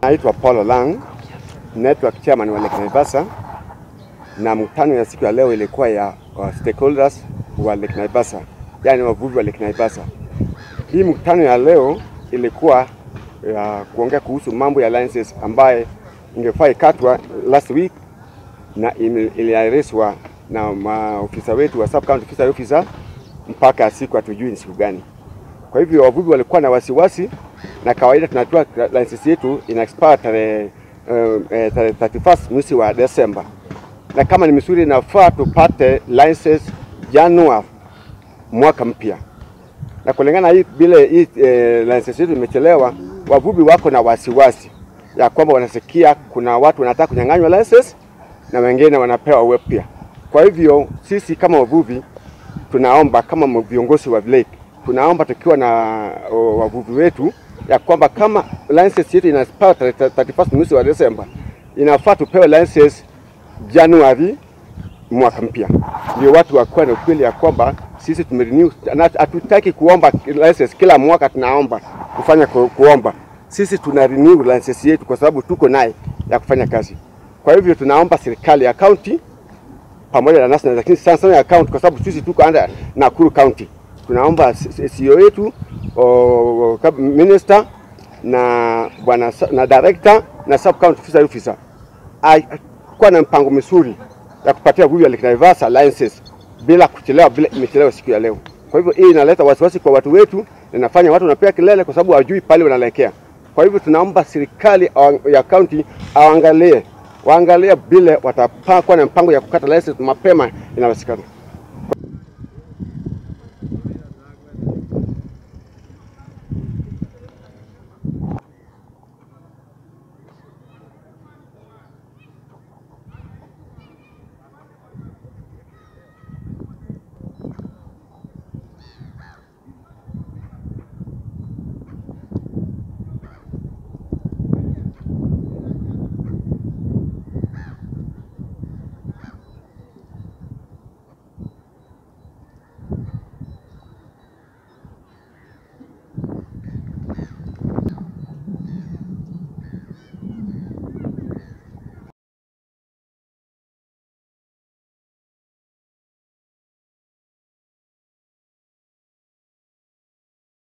Naitwa Paul Lang, network chairman wa Lake Naivasha, na mkutano ya siku ya leo ilikuwa ya uh, stakeholders wa Lake Naivasha, yani wavuvi wa Lake Naivasha. Hii mkutano ya leo ilikuwa ya kuongea kuhusu mambo ya licenses ambaye ingefaa ikatwa last week na iliahirishwa na maofisa wetu wa sub county fishery officer mpaka siku hatujui ni siku gani. Kwa hivyo wavuvi walikuwa na wasiwasi, na kawaida tunatoa license yetu ina expire tarehe uh, tarehe 31 mwezi wa Desemba, na kama ni misuri inafaa tupate license Januari mwaka mpya, na kulingana hii vile hii eh, license yetu imechelewa, wavuvi wako na wasiwasi ya kwamba wanasikia kuna watu wanataka kunyang'anywa license na wengine wanapewa upya. Kwa hivyo sisi kama wavuvi tunaomba kama viongozi wa lake tunaomba tukiwa na o, wavuvi wetu ya kwamba kama license yetu ina expire 31 mwezi wa Desemba, inafaa tupewe license Januari mwaka mpya, ndio watu wakuwa na ukweli ya kwamba sisi tumerenew. Hatutaki kuomba license kila mwaka, tunaomba kufanya ku, kuomba sisi tuna renew license yetu kwa sababu tuko naye ya kufanya kazi. Kwa hivyo tunaomba serikali ya county pamoja na national, lakini sana sana ya county, kwa sababu sisi tuko under Nakuru County. Tunaomba CEO yetu o, minister na bwana na director na sub county fishery officer kuwa na mpango mzuri ya kupatia wavuvi wa Lake Naivasha licenses bila kuchelewa, bila imechelewa siku ya leo. Kwa hivyo hii inaleta wasiwasi kwa watu wetu, inafanya watu wanapiga kelele kwa sababu hawajui pale wanaelekea. Kwa hivyo tunaomba serikali ya county awaangalie waangalie vile watapakwa na mpango ya kukata license mapema inawezekana.